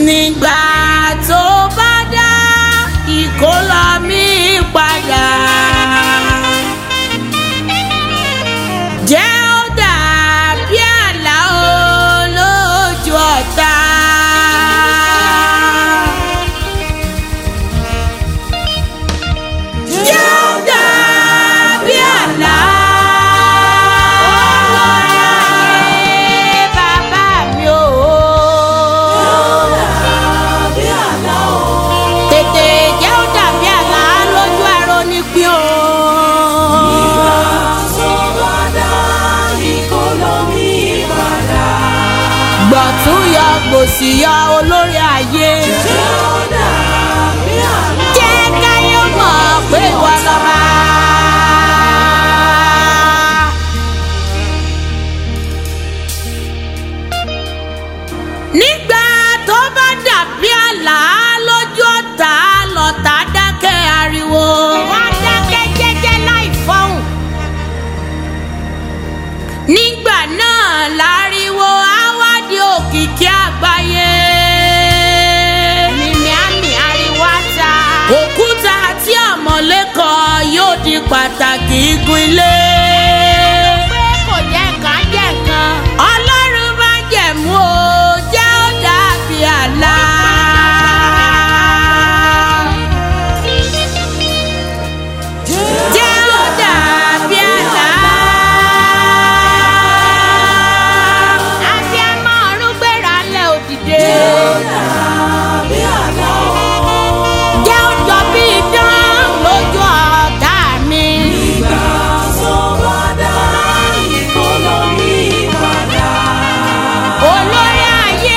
nígbà tó bá dá ìkólọ mi padà. jẹ́ ó dàbí àlá olójú ọ̀tá. jẹ́ ó dàbí àlá olóyè bàbá mi o. tètè jẹ́ ó dàbí àlá lójú ẹ̀rọ nípìn o. gbọ̀tún yọ gbòsì yọ olórí ayé. jẹ́ káyé mọ̀ pé ìwọ lọ́ba. nígbà tó bá dàbí àlá lójú ọ̀tá lọ́tà dákẹ́ ariwo. wọ́n dákẹ́ jẹ́jẹ́ láì fọ́hùn. nígbà náà láriwo àwádìí òkìkí àgbáyé. mímí àmì ariwo ata. òkúta àti àmọ̀lẹ́kọ̀ yóò di pàtàkì igun ilé. pé kò jẹ́ nǹkan jẹ́ nǹkan. ọlọ́run bá jẹ̀mú o jẹ́ ó dàbí àlá. jẹ́ ó dàbí àlá. àti ẹmọ ọ̀run gbéra lẹ̀ òdìdé. jẹ́ ó jọ bí idán lójú ọ̀tá mi. olórí ayé.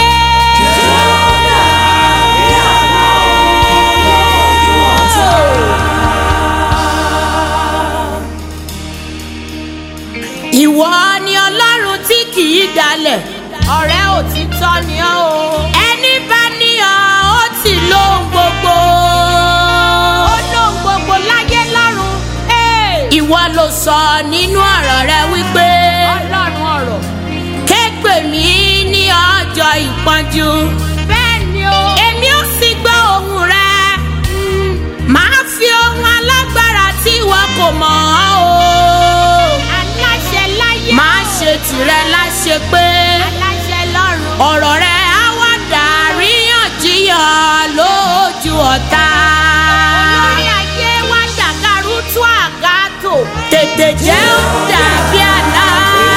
ìwọ ni ọlọ́run tí kì í dalẹ̀ ọ̀rẹ́ òtítọ́ ni ọ́ o. ẹni bá níyàn ó ti lóhun gbogbo. ó lóhun gbogbo láyé lọ́run. ìwọ ló sọ nínú ọ̀rọ̀ rẹ wípé. ọlọ́run ọ̀rọ̀. kégbè mí ní ọjọ́ ìpọ́njú. bẹ́ẹ̀ ni o. èmi ó sì gbọ́ ohùn rẹ. màá fi ohun alágbára tí ìwọ kò mọ̀ ọ́ o. aláṣẹ láyé. máa ṣe tìrẹ láṣẹ pé. aláṣẹ lọ́run. ọ̀rọ̀ rẹ á wá dàríyànjiyàn lójú ọ̀tá. olórí ayé wá ṣàkàrú tú àgàtò. tètè jẹ́ ó dàbí àlá.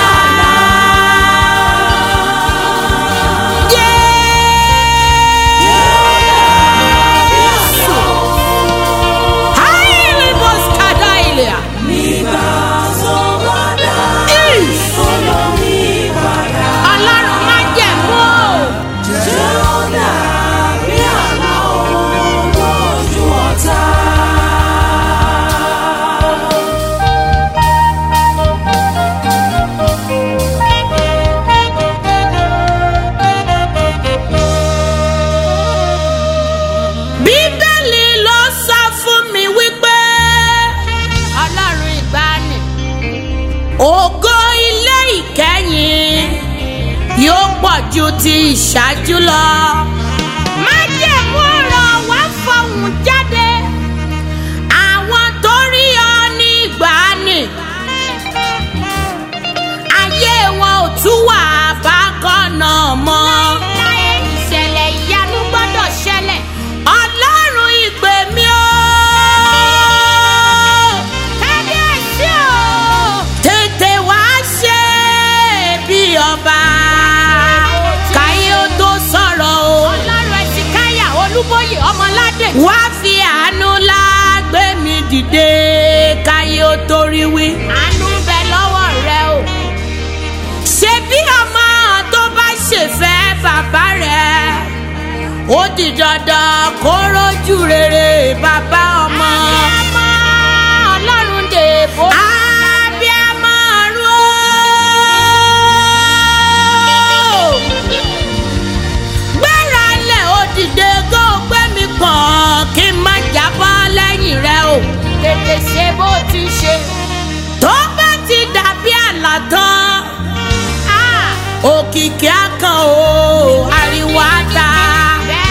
Jésù. Haile Boskadailia. Ish. Ọlọ́run má jẹ̀mú o. Bíbélì ló sọ fún mi wípé Ọlọ́run ìgbàanì ògo ilé ìkẹyìn yóò pọ̀ ju ti ìṣáájú lọ. májẹ̀mú ọ̀rọ̀ wá fọhùn jáde àwọn tó rí ọ ní ìgbàanì ayé wọn ò tún wà bákan náà mọ́. ìṣẹ̀lẹ̀ ìyanu gbọ́dọ̀ ṣẹlẹ̀ ọlọ́run ìpè mi o. kábíyèsí o. tètè wá ṣe bí ọba káyé ó tó sọ̀rọ̀ o. ọlọ́run ẹ̀sìn káyà olúbóyè ọmọládé. wá fi àánú ńlá gbé mi dìde káyé ó torí wí. àánú ń bẹ lọ́wọ́ rẹ o ṣe bí ọmọ tó bá ṣèfẹ́ bàbá rẹ̀ ó di dandan kó rójú rere bàbá ọmọ. abiyamọ ọlọ́run dèbò. abiyamọ ọ̀run o. gbéra lẹ̀ ó dìde kó o gbé mi pọ̀n kí n má jábọ́ lẹ́yìn rẹ o. tètè ṣe bó ti ṣe. tó bá ti dàbí àlá tán òkìkí akàn o ariwo ata. bẹ́ẹ̀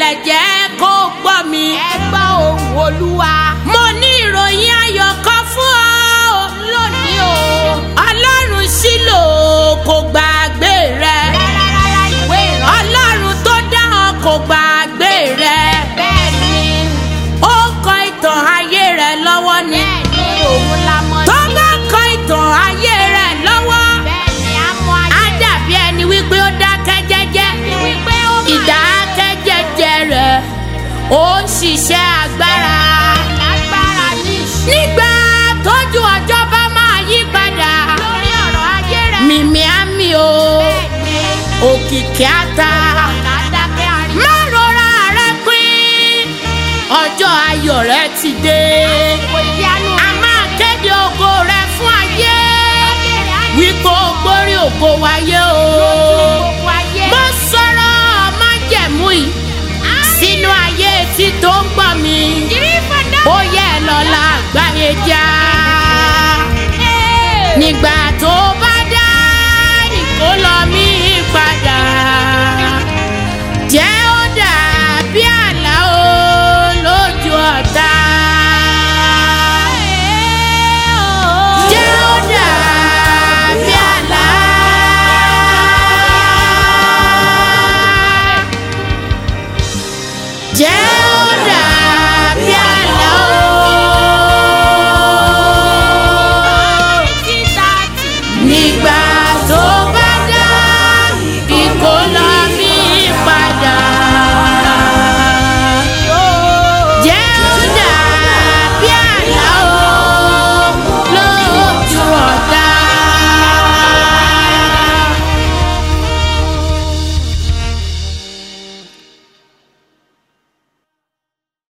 farabalẹ̀ jẹ́ kó gbọ́ mi. ẹ gbọ́ ohùn olúwa. mo ní ìròyìn ayọ̀ kan fún ọ lónìí o. ọlọ́run sílò kò gbàgbé rẹ rárá ìwé ìrántí. ọlọ́run tó dá ọ kò gbàgbé rẹ bẹ́ẹ̀ ni ó kọ ìtàn ayé rẹ lọ́wọ́ ni bẹ́ẹ̀ ni òun la mọ̀ tó sí. bá kọ ìtàn ayé rẹ lọ́wọ́ bẹ́ẹ̀ ni a mọ á ayé. dàbí ẹni wípé ó dákẹ́ jẹ́jẹ́ wípé ó máa ìdákẹ́ jẹ́jẹ́ rẹ ó ń ṣiṣẹ́ agbára lágbára ní ìṣe. nígbà tójú ọjọ́ bá máa yí padà lórí ọ̀rọ̀ ayé rẹ̀. mímí àmì o bẹ́ẹ̀ ni òkìkí ata ọ̀nà àdákẹ́ àrí. má rọra rẹ pín ọjọ́ ayọ̀ rẹ ti dé kò yánu a máa kéde ògo rẹ fún ayé ayé rẹ̀ á ní wípé o gbórí ògo wáyé o gbogbo ayé. mo sọ̀rọ̀ májẹ̀mú yìí sínú ayé tí tó ń gbọ́ mi ìrí fọdá. ó yẹ lọ́la àgbáyé já nígbà